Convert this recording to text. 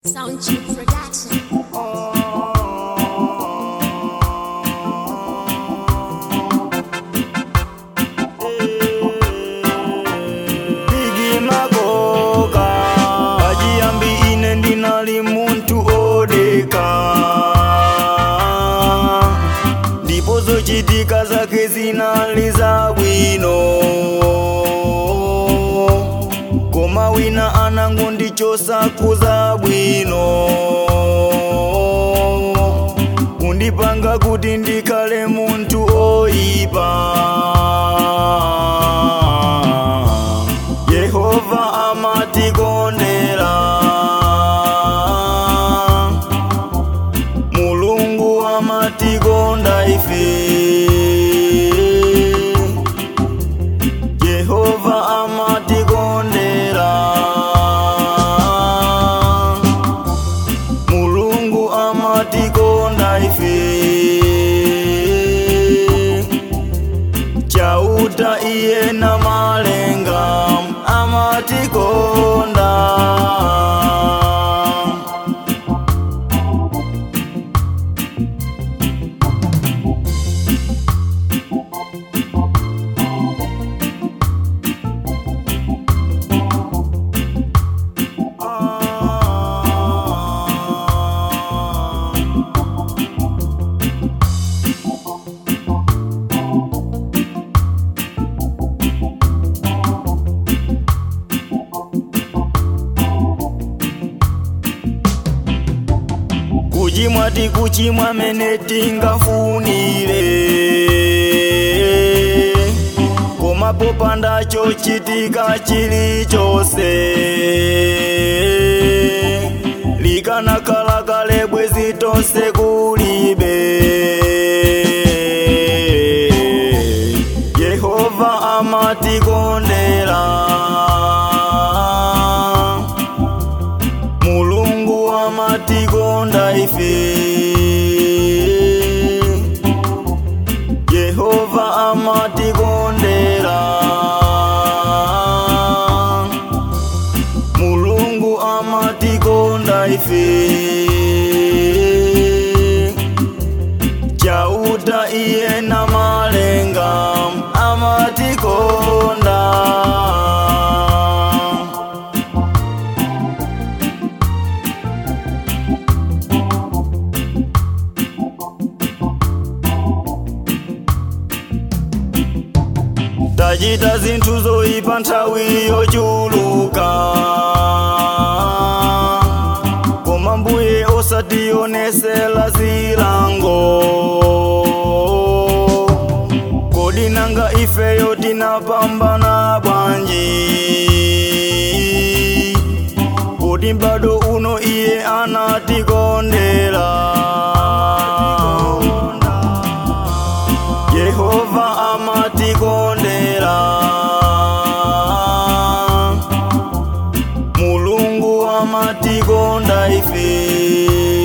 Sound Cheap Production. Bigi magoka Ajiambi ine ndinali muntu odeka ndipo zochitika zake zinali za bwino koma wina anango ndichosa kuza bwino kundipanga kuti ndikhale muntu oyipa yehova amatikondera mulungu amatikonda ife yehova amatikondera mulungu amatikonda ife chauta iye na malenga amatikonda kuchimwa tikuchimwa mene tingafunire koma popanda chochitika chilichonse likanakhala kale bwezi tonse kulibe yehova amatikondera mulungu amatikonda ife yehova amatikondera mulungu amatikonda ife chauta iye na malenga amatikonda tachita zinthu zoyipa nthawi yochuluka koma mbuye osationesera zilango kodi nanga ifeyo tinapambana bwanji kodi bado uno iye anatikondera yehova amatikondera mulungu amatikonda ife